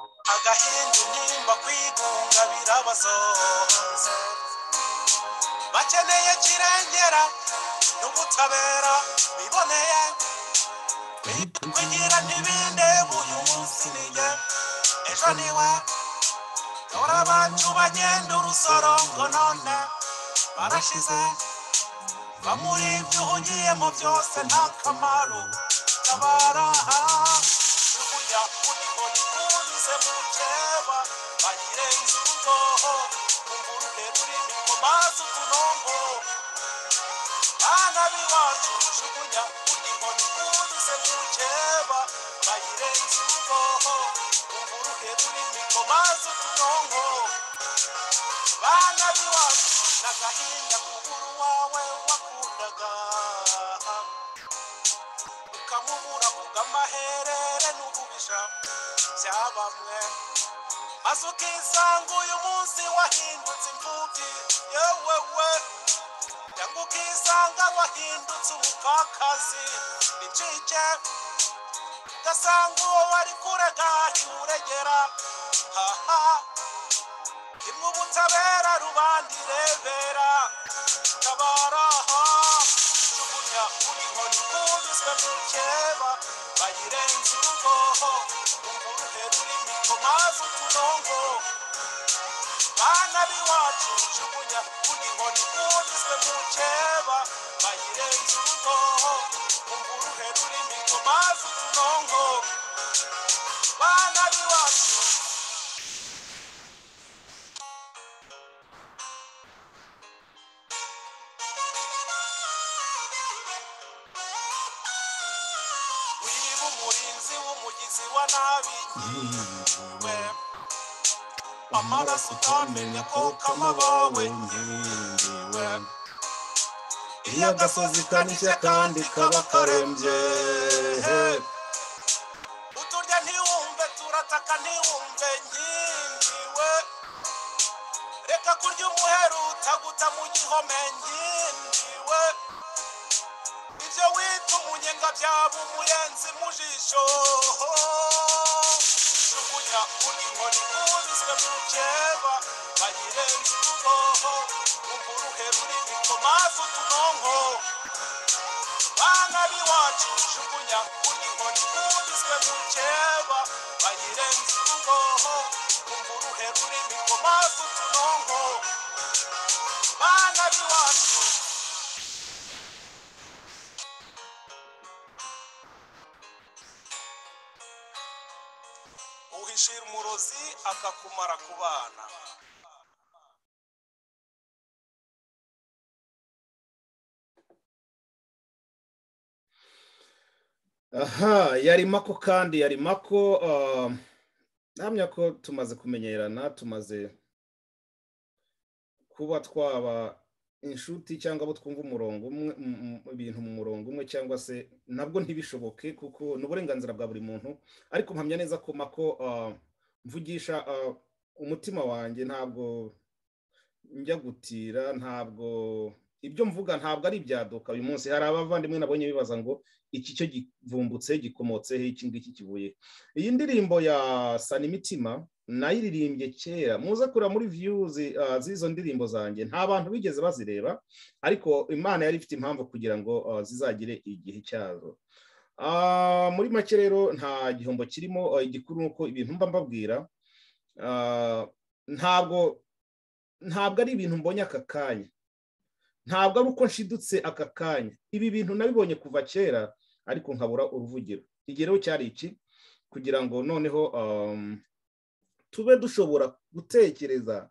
agahinde intimba kwigunga birabazoze bakeneye kirengera n'ubutabera biboneye kugira ntibinde uyu munsi nijye ejo niwe dore abacu bagenda urusoro ngo none barashize va muri ibyo ugiyemo byose nta kamaro tabaraha kujya kuri buri kunze mu ceba bagire inzugo umvuruke rurimi ku mazi utunongo bana b'iwacu jugunya kuri buri kunze mu ceba bagire inzugo umvuruke rurimi ku mazi utunongo bana b'iwacu n'agahinda k'ukuru wawe wakundaga ukamubura kubw'amaherere n'ububisha bya bamwe maze ukisanga uyu munsi wahindutse imfubyi yewe we cyangwa ukisanga wahindutse umupfakazi nicike ugasanga uwo wari kurega ntiwuregera haha imwe ubutabera rubandi rebera tabaraha jugunya kuri inkoni kubiswe mu keba bayirenze urugo umuruhe rurimi ko maze utunongo bana b'iwacu jugunya kuri inkoni kubiswe mu keba bayirenze urugo umuruhe rurimi ko maze utunongo bana b'iwacu wiba umurinzi w'umugizi wa nabi nyiriwe amaraso utamenya ko kamaba we nyiriwe iyo agasozi kanishya kandi kaba karembye uturya ntiwumve turataka ntiwumve nyiriwe reka kurya umuheru utaguta mu gihome nyiriwe ibyo wita umunyenga byaba umuyenzi mu jisho jugunya kuri inkoni kubiswe mu keba bayirenze urugoho umuruhe rurimi ko maze utunonko bana b'iwacu jugunya kuri inkoni kubiswe mu keba bayirenze urugoho umuruhe rurimi ko maze utunonko bana b'iwacu uhishira umurozi akakumara ku bana aha yari mako kandi yari mako ah, ndahamya ko tumaze kumenyerana tumaze kuba twaba inshuti cyangwa abo twumva umurongo umwe m- m- ibintu mu murongo umwe cyangwa se nabwo ntibishoboke kuko ni uburenganzira bwa buri muntu ariko mpamya neza ko mako ah, mvugisha ah, umutima wanjye ntabwo njya gutira ntabwo ibyo mvuga ntabwo ari ibyaduka uyu munsi hari abavandimwe nabonye bibaza ngo iki cyo givumbutse gikomotseho iki ngiki kivuye iyi ndirimbo ya sana imitima nayiririmbye kera muze kureba muri viyuzi z'izo ndirimbo zanjye nta bantu bigeze bazireba ariko imana yari ifite impamvu kugira ngo ah, zizagire igihe cyazo Ah, muri make rero nta gihombo kirimo ah, igikuru ni uko ibintu mba mbabwira ah, ntabwo ntabwo ari ibintu mbonye aka kanya ntabwo ari uko nshidutse aka kanya ibi bintu nabibonye kuva kera ariko nkabura uruvugiro igero cyari iki kugira ngo noneho um, tube dushobora gutekereza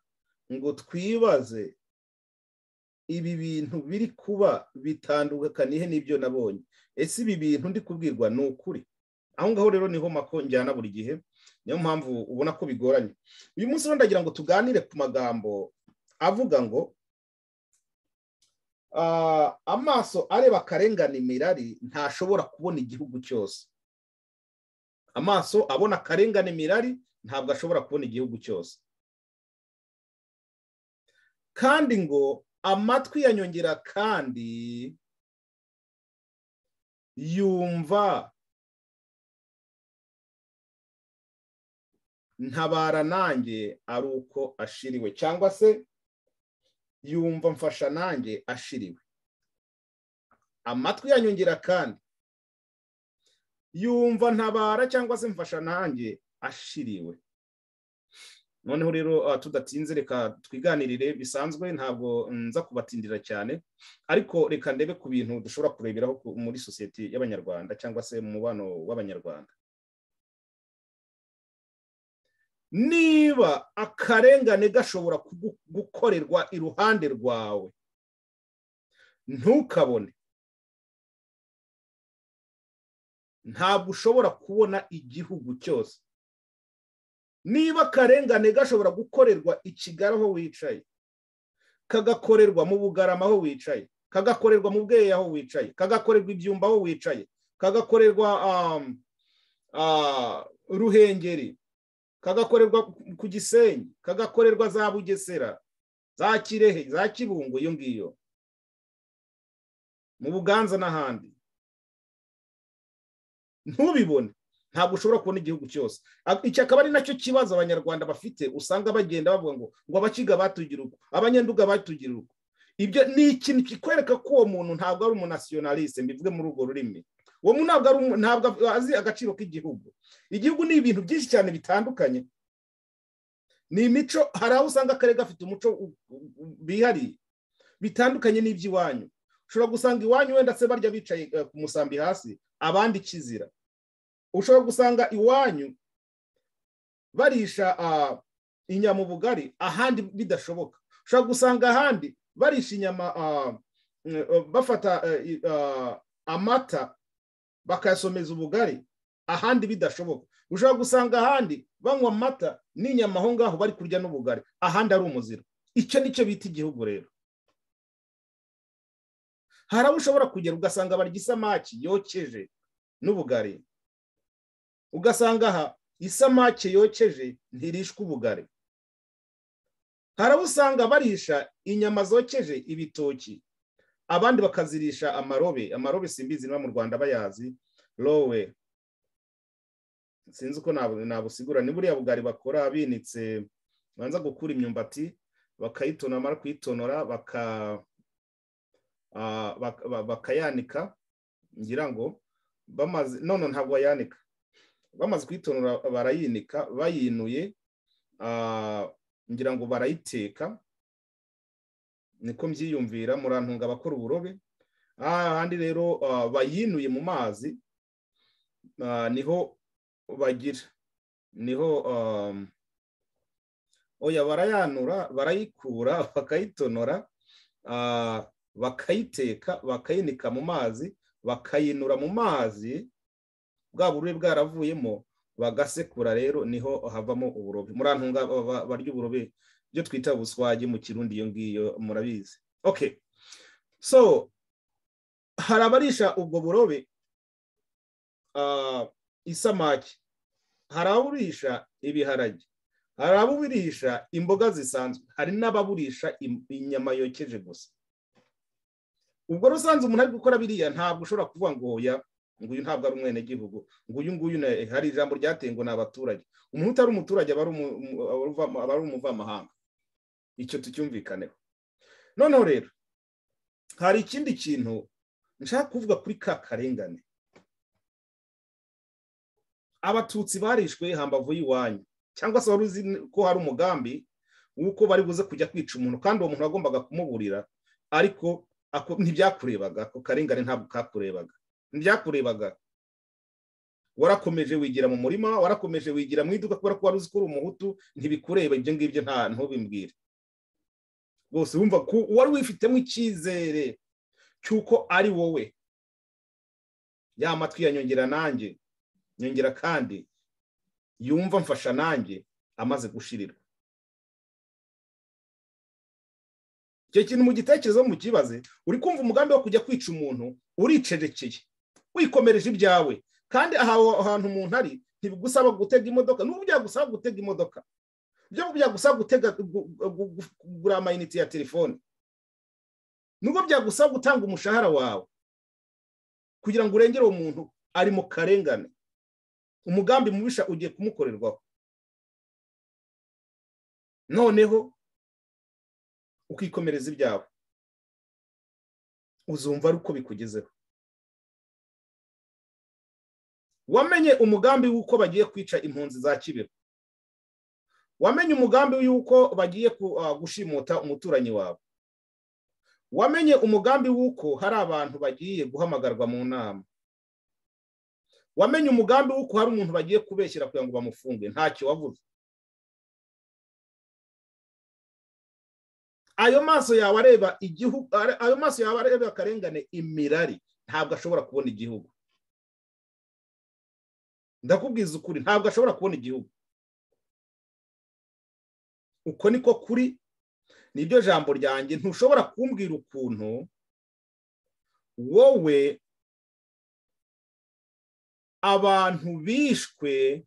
ngo twibaze ibi bintu biri kuba bitandukaniye n'ibyo nabonye ese ibi bintu ndi kubwirwa ni ukuri aho ngaho rero niho mako njyana buri gihe niyo mpamvu ubona ko bigoranye uyu munsi rero ndagira ngo tuganire ku magambo avuga ngo Ah, amaso areba akarengane imirari ntashobora kubona igihugu cyose amaso abona akarengane imirari ntabwo ashobora kubona igihugu cyose kandi ngo amatwi yanyongera kandi yumva ntabara nanjye ari uko ashiriwe cyangwa se yumva mfasha nanjye ashiriwe amatwi yanyongera kandi yumva ntabara cyangwa se mfasha nanjye ashiriwe noneho rero tudatinze reka twiganirire bisanzwe ntabwo nza kubatindira cyane ariko reka ndebe ku bintu dushobora kureberaho muri sosiyete y'abanyarwanda cyangwa se mu mubano w'abanyarwanda niba akarengane gashobora gukorerwa iruhande rwawe ntukabone ntabwo ushobora kubona igihugu cyose niba akarengane gashobora gukorerwa i kigali aho wicaye kagakorerwa mu bugarama aho wicaye kagakorerwa mu bweyi aho wicaye kagakorerwa ibyumba aho wicaye kagakorerwa ruhengeri kagakorerwa ku gisenyi kagakorerwa za bugesera za kirehe za kibungo iyo ngiyo mu buganza n'ahandi ntubibone ntabwo ushobora kubona igihugu cyose iki akaba ari nacyo kibazo abanyarwanda bafite usanga bagenda bavuga ngo ngo abakiga batugira uko abanyanduga batugira uko ibyo ni ikintu kikwereka ko uwo muntu ntabwo ari umunasiyonaliste mbivuge muri urwo rurimi uwo muntu ntabwo azi agaciro k'igihugu igihugu ni ibintu byinshi cyane bitandukanye ni imico hari aho usanga akarere gafite umuco bihariye bitandukanye n'iby'iwanyu ushobora gusanga iwanyu wenda se barya bicaye ku musambi hasi abandi kizira ushobora gusanga iwanyu barisha inyama ubugari ahandi bidashoboka ushobora gusanga ahandi barisha inyama bafata amata bakayasomeza ubugari ahandi bidashoboka ushobora gusanga ahandi banywa amata n'inyama aho ngaho bari kurya n'ubugari ahandi ari umuziro icyo nicyo bita igihugu rero hari aho ushobora kugera ugasanga barya isamaki yokeje n'ubugari ugasanga aha isamake yokeje ntirishwe ubugari hari abo usanga barisha inyama zokeje ibitoki abandi bakazirisha amarobe amarobe simbizi niba mu rwanda bayazi rowe sinzi uko nabusigura ni buriya bugari bakora binitse banza gukura imyumbati bakayitonora bamara kuyitonora bakayanika ngira ngo bamaze none ntabwo bayanika bamaze kuyitonora barayinika bayinuye ngira ngo barayiteka niko mbyiyumvira murantunga abakora uburobe ahandi rero bayinuye mu mazi niho bagira niho oya barayanura barayikura bakayitonora bakayiteka bakayinika mu mazi bakayinura mu mazi bwa bururu bwaravuyemo bagasekura rero niho havamo uburobe murantunga barya uburobe ibyo twita buswagi mu kirundi iyo ngiyo murabizi oke so hari abarisha ubwo burobe isamaki hari ababurisha ibiharage hari ababurisha imboga zisanzwe hari n'ababurisha inyama yokeje gusa ubwo rusanze umuntu ari gukora biriya ntabwo ushobora kuvuga ngo ya nguyu ntabwo ari umwenegihugu nguyu nguyu hari ijambo ryateye ngo ni abaturage umuntu utari umuturage aba ari umuvamahanga icyo tucyumvikaneho noneho rero hari ikindi kintu nshaka kuvuga kuri ka karengane abatutsi barishwe hambavu y'iwanyu cyangwa se wari uzi ko hari umugambi w'uko bari buze kujya kwica umuntu kandi uwo muntu wagombaga kumuburira ariko ntibyakurebaga ako karengane ntabwo kakurebaga ntibyakurebaga warakomeje wigira mu murima warakomeje wigira mu iduka kubera ko wari uzi ko uri umuhutu ntibikureba ibyo ngibyo nta ntubimbwire rwose wumva ko wari wifitemo icyizere cy'uko ari wowe ya matwi yanyongera nanjye nyongera kandi yumva mfasha nanjye amaze gushirirwa icyo kintu mu gitekerezo mukibaze uri kumva umugambi wo kujya kwica umuntu uricecekeye wikomereje ibyawe kandi aho hantu umuntu ari ntibigusaba gutega imodoka n'ubu byagusaba gutega imodoka n'ubwo byagusaba gutega kugura amayinite ya telefone n'ubwo byagusaba gutanga umushahara wawe kugira ngo urengere uwo muntu ari mu karengane umugambi mubisha ugiye kumukorerwaho noneho ukikomereza ibyawe uzumva ari uko bikugezeho wamenye umugambi w'uko bagiye kwica impunzi za kibero wamenye umugambi w'uko bagiye gushimuta umuturanyi wawe wamenye umugambi w'uko hari abantu bagiye guhamagarwa mu nama wamenye umugambi w'uko hari umuntu bagiye kubeshyira kugira ngo bamufunge ntacyo wabuze ayo maso yawe areba igihugu ayo maso yawe areba akarengane imirari ntabwo ashobora kubona igihugu ndakubwiza ukuri ntabwo ashobora kubona igihugu uko niko kuri niryo jambo ryanjye ntushobora kumbwira ukuntu wowe abantu bishwe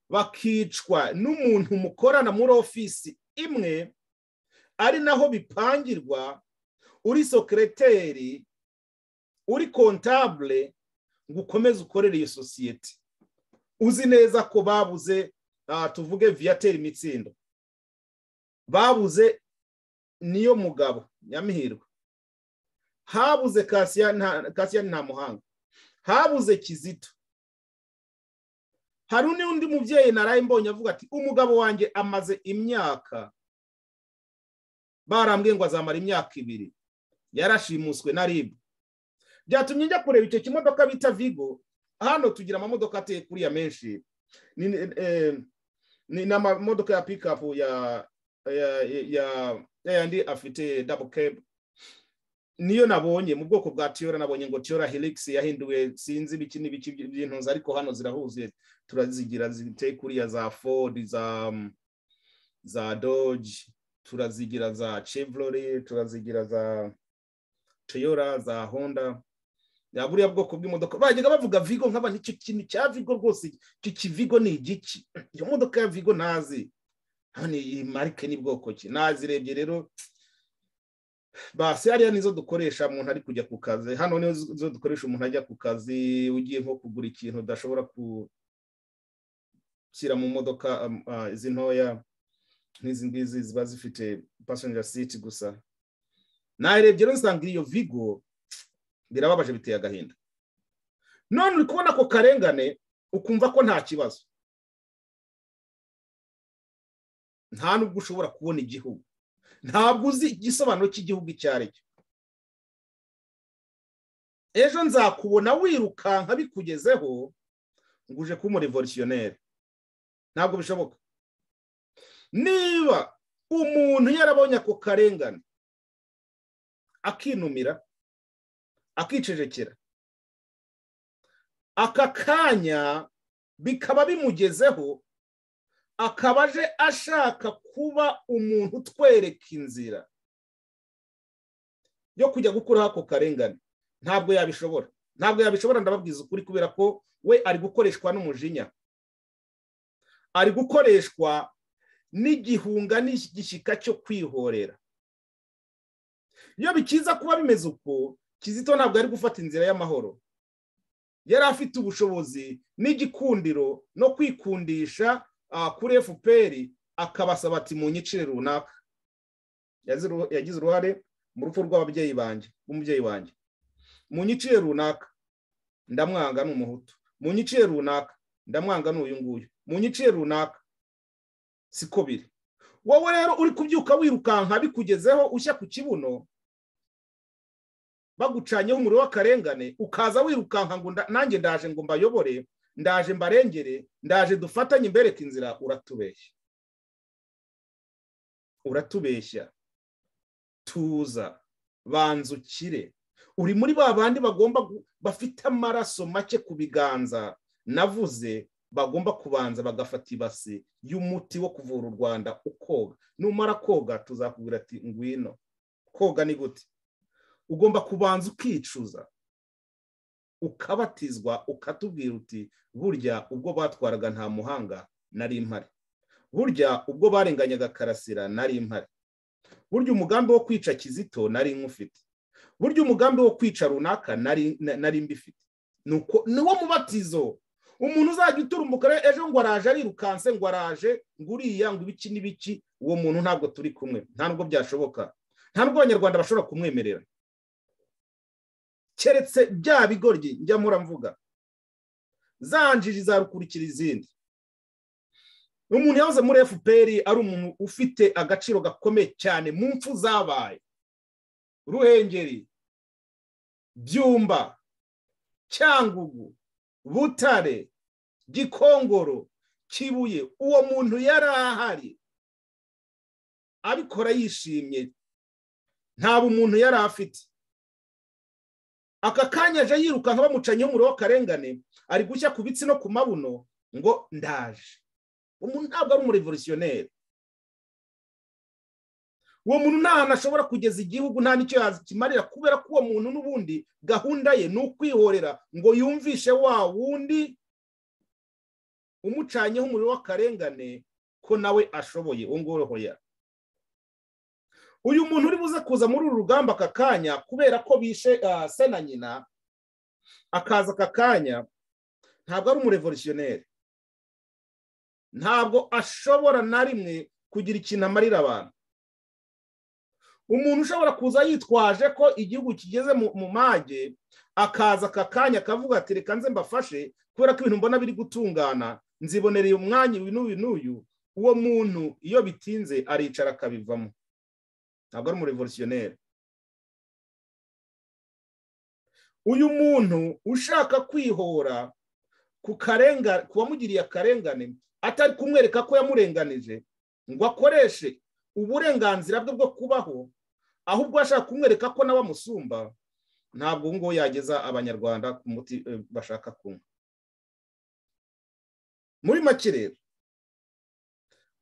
bakicwa n'umuntu mukorana muri ofisi imwe ari naho bipangirwa uri sokereteri uri kontabule ngo ukomeze ukorere iyo sosiyete uzi neza ko babuze tuvuge viyateri imitsindo babuze niyo mugabo nyamihirwe habuze kasiya nta muhanga habuze kizito hari n'undi mubyeyi naraye mbonye avuga ati umugabo wanjye amaze imyaka barambwiye ngo azamara imyaka ibiri yarashimuswe na ribu byatumye njya kureba icyo kimodoka bita vigo hano tugira amamodoka ateye kuriya menshi ni amamodoka ya pikapu ya yandi afite dabo kebu niyo nabonye mu bwoko bwa tiyora nabonye ngo tiyora helix yahinduwe sinzi ibiki n'ibiki by'intunzi ariko hano zirahuzuye turazigira ziteye kuriya za ford za za doge turazigira za chevrolet turazigira za tiyora za honda buriya bwoko bw'imodoka bajyaga bavuga vigo nk'aba nicyo kintu cya vigo rwose icyo kivigo ni igiki iyo modoka ya vigo ntazi hano iyi marike n'ubwoko ki nazirebye rero basi hariya nizo dukoresha umuntu ari kujya ku kazi hano nizo dukoresha umuntu ajya ku kazi ugiye nko kugura ikintu udashobora gushyira mu modoka izi ntoya nk'izi ngizi ziba zifite passenger seat gusa narebye rero nsanga iyo vigo birababaje biteye agahinda none uri kubona ako karengane ukumva ko nta kibazo nta nubwo ushobora kubona igihugu ntabwo uzi igisobanuro cy'igihugu icyo ari cyo ejo nzakubona wirukanka bikugezeho ngo uje kuba umurevolutionnere ntabwo bishoboka niba umuntu yarabonye ako karengane akinumira akicecekera aka kanya bikaba bimugezeho akaba aje ashaka kuba umuntu utwereka inzira yo kujya gukuraho ako karengane ntabwo yabishobora ntabwo yabishobora ndababwiza ukuri kubera ko we ari gukoreshwa n'umujinya ari gukoreshwa n'igihunga n'igishyika cyo kwihorera iyo bikiza kuba bimeze uko kizito ntabwo ari gufata inzira y'amahoro yari afite ubushobozi n'igikundiro no kwikundisha kuri fpr akabasaba ati munyicire runaka yagize uruhare mu rupfu rw'ababyeyi banjye rw'umubyeyi wanjye munyicire runaka ndamwanga ni umuhutu munyicire runaka ndamwanga ni uyu nguyu munyicire runaka siko biri wowe rero uri kubyuka wirukanka bikugezeho ushya ku kibuno bagucanyeho umuriro w'akarengane ukaza wirukanka ngo nanjye ndaje ngo mbayobore ndaje mbarengere ndaje dufatanye imbereke inzira uratubeshya uratubeshya tuza banza ukire uri muri ba bandi bagomba bafite amaraso make ku biganza navuze bagomba kubanza bagafata ibasi y'umuti wo kuvura u rwanda ukoga numara koga tuzakubwira ati ngwino koga ni gute ugomba kubanza ukicuza ukabatizwa ukatubwira uti burya ubwo batwaraga nta muhanga nari impari burya ubwo barenganyaga karasira nari impari burya umugambi wo kwica kizito nari nk'ufite burya umugambi wo kwica runaka nari mbifite ni uwo mubatizo umuntu uzajya uturumbuka ejo ngo araje arirukanse ngo araje ngo uriya ngo ibiki n'ibiki uwo muntu ntabwo turi kumwe nta nubwo byashoboka nta nubwo abanyarwanda bashobora kumwemerera keretse bya bigoryi njya muramvuga zanjiji zarukurikira izindi umuntu yahoze muri fpr ari umuntu ufite agaciro gakomeye cyane mu mfu zabaye ruhengeri byumba cyangugu butare gikongoro kibuye uwo muntu yari ahari abikora yishimye nta bumuntu yari afite aka kanya aje yirukanka bamucanyeho umuriro w'akarengane ari gushya ku bitsi no ku mabuno ngo ndaje umuntu ntabwo ari umurevolutionneri uwo muntu nta hantu ashobora kugeza igihugu nta n'icyo yakimarira kubera ko uwo muntu n'ubundi gahunda ye ni ukwihorera ngo yumvishe wa wundi umucanyeho umuriro w'akarengane ko nawe ashoboye uwo ngoro hoya uyu muntu uri buze kuza muri uru rugamba aka kanya kubera ko bishe se na nyina akaza aka kanya ntabwo ari umurevolutionneri ntabwo ashobora na rimwe kugira ikintu amarira abantu umuntu ushobora kuza yitwaje ko igihugu kigeze mu mage akaza aka kanya akavuga ati reka nze mbafashe kubera ko ibintu mbona biri gutungana nzibonereye umwanya uyu n'uyu n'uyu uwo muntu iyo bitinze aricara akabivamo ntabwo ari umurevolutionneri uyu muntu ushaka kwihora ku wamugiriye akarengane atari kumwereka ko yamurenganije ngo akoreshe uburenganzira bwe bwo kubaho ahubwo ashaka kumwereka ko nawe amusumba ntabwo ubu ngubu yageza abanyarwanda ku muti bashaka kunywa muri make rero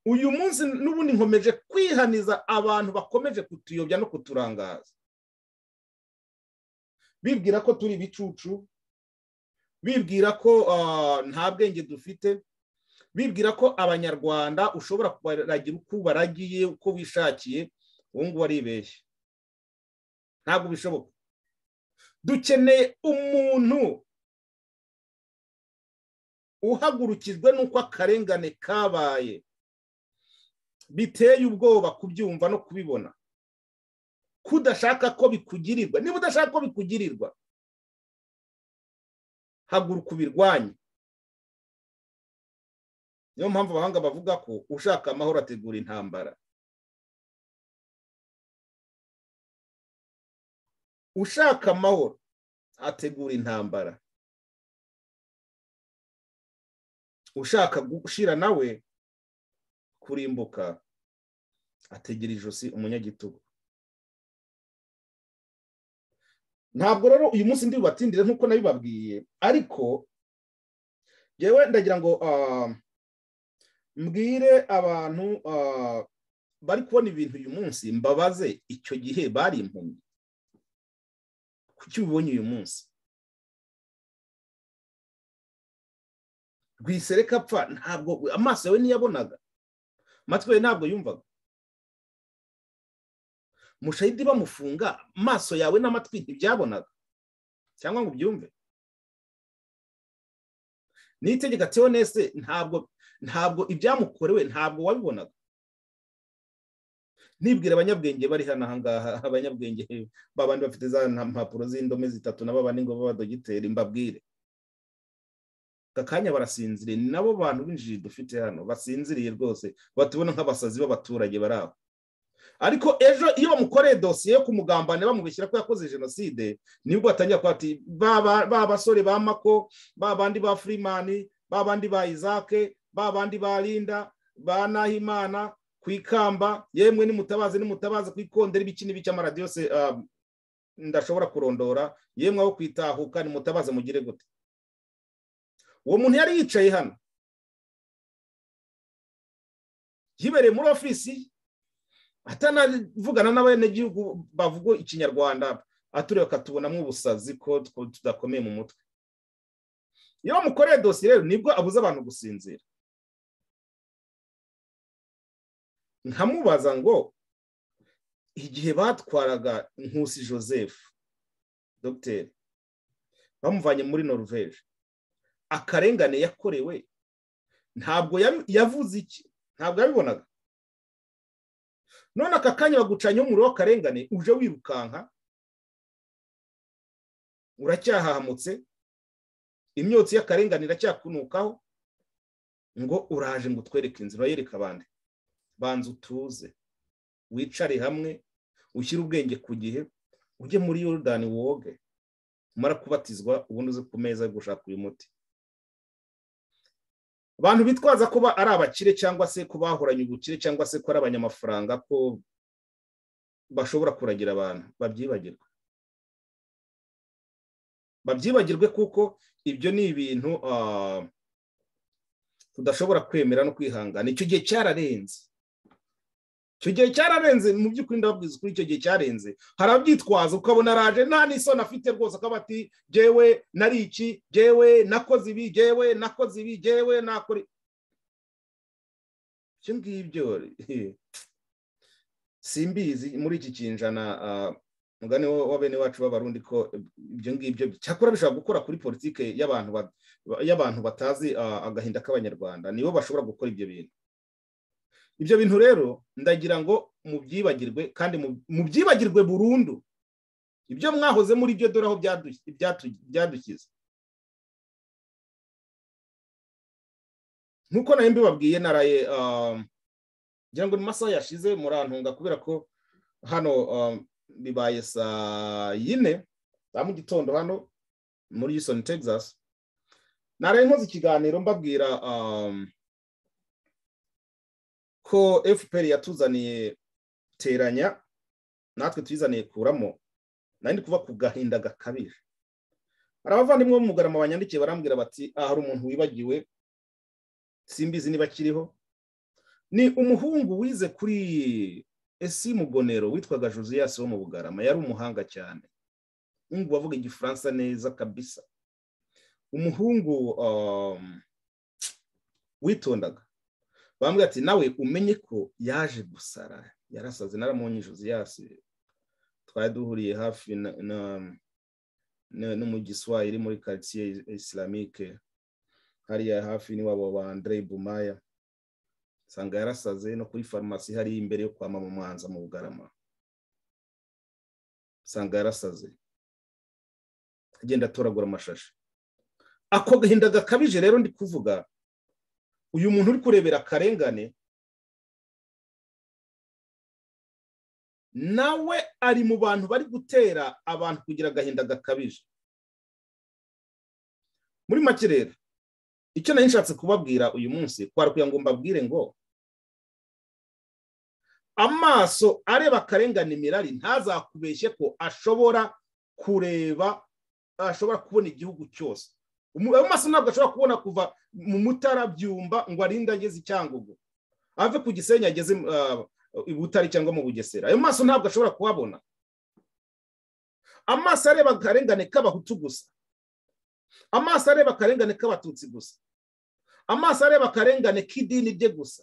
uyu munsi n'ubundi nkomeje kwihaniza abantu bakomeje kutuyobya no kuturangaza bibwira ko turi ibicucu bibwira ko nta bwenge dufite bibwira ko abanyarwanda ushobora kubaragira uko ubaragiye uko wishakiye uwo nguwo aribeshye ntabwo bishoboka dukeneye umuntu uhagurukijwe n'uko akarengane kabaye biteye ubwoba kubyumva no kubibona kudashaka ko bikugirirwa niba udashaka ko bikugirirwa haguruka ubirwanye niyo mpamvu abahanga bavuga ko ushaka amahoro ategura intambara ushaka amahoro ategura intambara ushaka gushira nawe kurimbuka ategera ijosi umunyagitugu ntabwo rero uyu munsi ndi bubatindire nk'uko nabibabwiye ariko yewe ndagira ngo mbwire abantu bari kubona ibintu uyu munsi mbabaze icyo gihe bari impumyi kuki ubibonye uyu munsi rwisereka apfa ntabwo amaso yawe niyabonaga amatwi yawe ntabwo yumvaga mushahidi bamufunga amaso yawe n'amatwi ntibyabonaga cyangwa ngo ubyumve n'itegeko teonese ntabwo ntabwo ibyamukorewe ntabwo wabibonaga nibwira abanyabwenge bari hano ahangaha abanyabwenge babandi bafite za mpapuro z'indome zitatu na babandi ngo b'abadogiteri mbabwire aka kanya barasinziriye ni nabo bantu b'injiji dufite hano basinziriye rwose batubona nk'abasazi b'abaturage bari aho ariko ejo iyo bamukoreye dosiye yo kumugambana bamubishyira ko yakoze jenoside nibwo batangira kuba ati ba basore ba mako ba bandi ba furimani ba bandi ba izake ba bandi ba rinda ba nahimana ku ikamba yemwe nimutabaze nimutabaze ku ikondera ibiki n'ibiki amaradiyo se ndashobora kurondora yemwe aho kwitahuka nimutabaze mugire gute uwo muntu yari yicaye hano yibereye muri ofisi atanavugana n'abenegihugu bavuga ikinyarwanda atureka tubonamo ubusazi ko tudakomeye mu mutwe iyo bamukoreye dosiye rero nibwo abuze abantu gusinzira nkamubaza ngo igihe batwaraga nkusi joseph dogiteri bamuvanye muri noruveje akarengane yakorewe ntabwo yavuze iki ntabwo yabibonaga none aka kanya bagucanyaho umuriro w'akarengane uje wirukanka uracyahahamutse imyotsi y'akarengane iracyakunukaho ngo uraje ngo utwereke inzira urayereka abandi banza utuze wicare hamwe ushyire ubwenge ku gihe ujye muri yorudani woge umara kubatizwa ubundi uze ku meza yo gushaka uyu muti abantu bitwaza kuba ari abakire cyangwa se ko bahoranye ubukire cyangwa se ko ari abanyamafaranga ko bashobora kuragira abantu babyibagirwa babyibagirwe kuko ibyo ni ibintu tudashobora kwemera no kwihangana icyo gihe cyararenze icyo gihe cyararenze mu by'ukuri ndababwiza ukuri icyo gihe cyarenze hari abyitwaza ukabona araje nta n'isoni afite rwose akaba ati jyewe nari iki jyewe nakoze ibi jyewe nakoze ibi jyewe nakora ibyo ngibyo simbizi muri iki kinjana mugani wa bene wacu b'abarundi ko ibyo ngibyo cyakora bishobora gukora kuri politiki y'abantu batazi agahinda k'abanyarwanda nibo bashobora gukora ibyo bintu ibyo bintu rero ndagira ngo mubyibagirwe kandi mubyibagirwe burundu ibyo mwahoze muri byo dore aho byadukiza nkuko nayo mbibabwiye naraye ngira ngo ni masaha yashize murantunga kubera ko hano bibaye saa yine za mu gitondo hano muri Houston Texas naraye nkoze ikiganiro mbabwira ko fpr yatuzaniye teranya natwe tuyizaniye kuramo nari kuva ku gahinda gakabije hari abavandimwe bo mu mugarama banyandikiye barambwira bati aha hari umuntu wibagiwe simbizi niba akiriho ni umuhungu wize kuri esi mugonero witwaga josiyasi wo mu bugarama yari umuhanga cyane umuhungu wavuga igifaransa neza kabisa umuhungu witondaga bambwira ati nawe umenye ko yaje gusara yarasaze naramunye josiyasi twari duhuriye hafi no mu giswahili muri karitsiye isilamike hariya hafi n'iwabo wa andrei bumaya usanga yarasaze no kuri farumasi hariya imbere yo kwa mama mwanza mu bugarama usanga yarasaze agenda atoragura amashashi ako gahinda gakabije rero ndi kuvuga uyu muntu uri kurebera akarengane nawe ari mu bantu bari gutera abantu kugira agahinda gakabije muri make rero icyo nari nshatse kubabwira uyu munsi twarakwiye ngo mbabwire ngo amaso areba akarengane imirari ntazakubeshye ko ashobora kureba ashobora kubona igihugu cyose amaso ntabwo ashobora kubona kuva mu mutara byumba ngo arinde ageze i cyangugu ave ku gisenyi ageze i butare cyangwa mu bugesera ayo maso ntabwo ashobora kuhabona amaso areba akarengane k'abahutu gusa amaso areba akarengane k'abatutsi gusa amaso areba akarengane k'idini rye gusa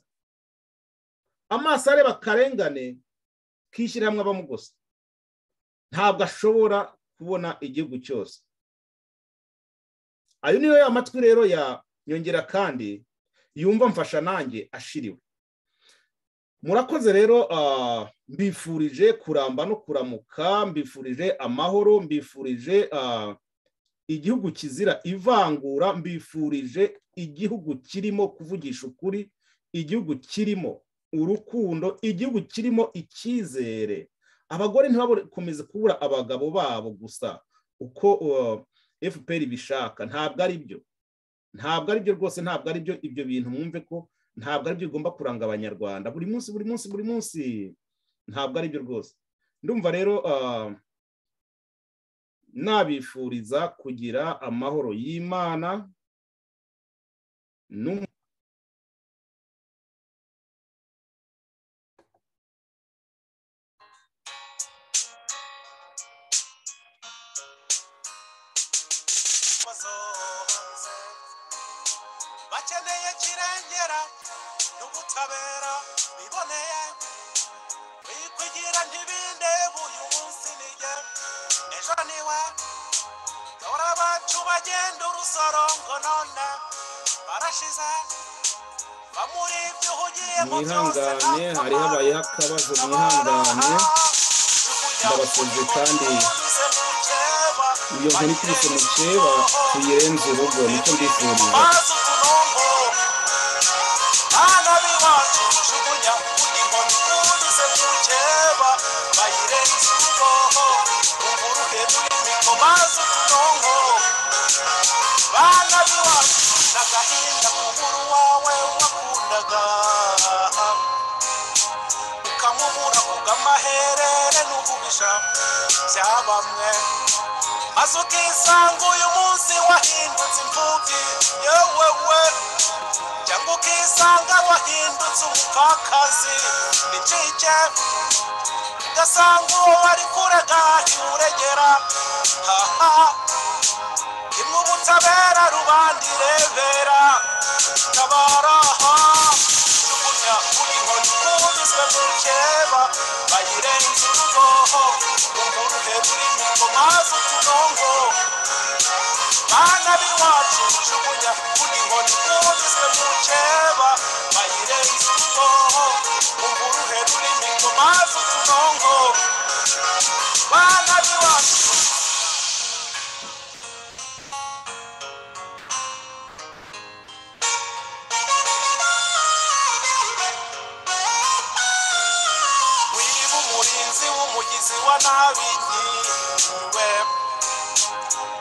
amaso areba akarengane k'ishyirahamwe abamo gusa ntabwo ashobora kubona igihugu cyose ayo niyo ya matwi rero ya nyongera kandi yumva mfasha nanjye ashiriwe murakoze rero mbifurije kuramba no kuramuka mbifurije amahoro mbifurije igihugu kizira ivangura mbifurije igihugu kirimo kuvugisha ukuri igihugu kirimo urukundo igihugu kirimo icyizere abagore ntibakomeze kubura abagabo babo gusa uko fpr bishaka ntabwo ari byo ntabwo ari byo rwose ntabwo ari byo ibyo bintu mwumve ko ntabwo ari byo bigomba kuranga abanyarwanda buri munsi buri munsi buri munsi ntabwo ari byo rwose ndumva rero nabifuriza kugira amahoro y'imana bakeneye kirengera n'ubutabera biboneye wikwigira ntibinde uyu munsi nijye ejo niwe dore abacu bagenda urusorongo none barashize bamuri ibyo ugiyemo byose mwihangane hari habayeho akabazo mwihangane ndabasubije kandi iyo nkuru ikubise mu cyeba tuyirenze urugo nicyo mbifuriza maze utunongo abana b'iwacu jugunya inkoni ikubise mu cyeba bayirenze urugo uburuke turimo maze utunongo bana b'iwacu n'agahinda k'umuru wawe wakundaga ukamubura ku bw'amaherere n'ububisha bya bamwe maze ukisanga uyu munsi wahindutse imfubyi yewewe cyangwa ukisanga wahindutse umupfakazi nicike ugasanga uwo wari kurega ntiwuregera haha imwe ubutabera rubanda irebera tabara jugunya kuri inkoni kubiswe mu keba bayirenze urugo umuntu hejuru imiko maze utunongo bana b'iwacu jugunya kuri inkoni kubiswe mu keba bayirenze urugo umuntu hejuru imiko maze utunongo bana b'iwacu wiba umurinzi w'umugizi wa nabi nyiwe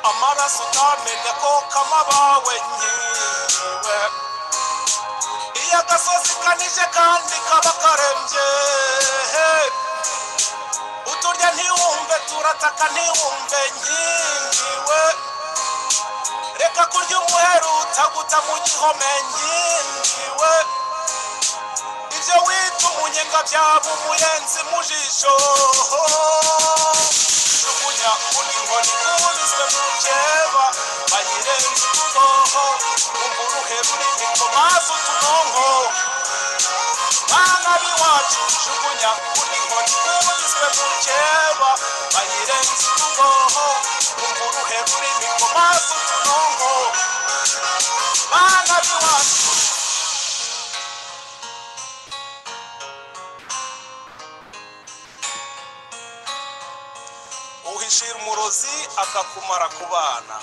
amaraso utamenya ko kama abawe nyiwe iyo agasozi kanije kandi kaba karembye uturya ntiwumve turataka ntiwumve nyiwe reka kurya umuheru utaguta mu gihome nyiwe ibyo wita umunyenga byaba umuyenzi mu jisho jugunya kuri inkoni kubiswe mu cyeba bayirenze urugoho umva uruheru n'imiko maze utunonko bana b'iwacu jugunya kuri inkoni kubiswe mu cyeba bayirenze urugoho umva uruheru n'imiko maze utunonko bana b'iwacu uhishira umurozi akakumara ku bana